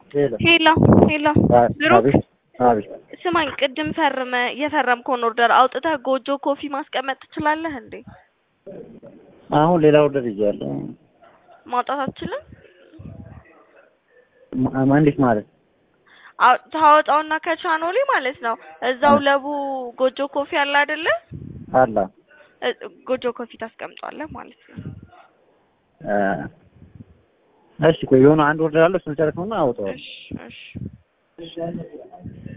ሄሎ ሄሎ ሄሎ አ- ብሩክ አቤት አቤት ስማኝ፣ ቅድም ፈርመ የፈረምከውን ኦርደር አውጥተህ ጎጆ ኮፊ ማስቀመጥ ትችላለህ እንዴ? አሁን ሌላ ኦርደር ይዣለሁ። ማውጣት አትችልም? ማ- ማ- እንዴት ማለት አው- ታወጣውና ከቻኖሊ ማለት ነው እዛው ለቡ ጎጆ ኮፊ አለ አይደለ? አላ እ- ጎጆ ኮፊ ታስቀምጧለህ ማለት ነው። አ፣ እሺ ቆይ የሆነ አንድ ኦርደር አለ እሱን ጨርሰውና አውጣዋለሁ። እሺ እሺ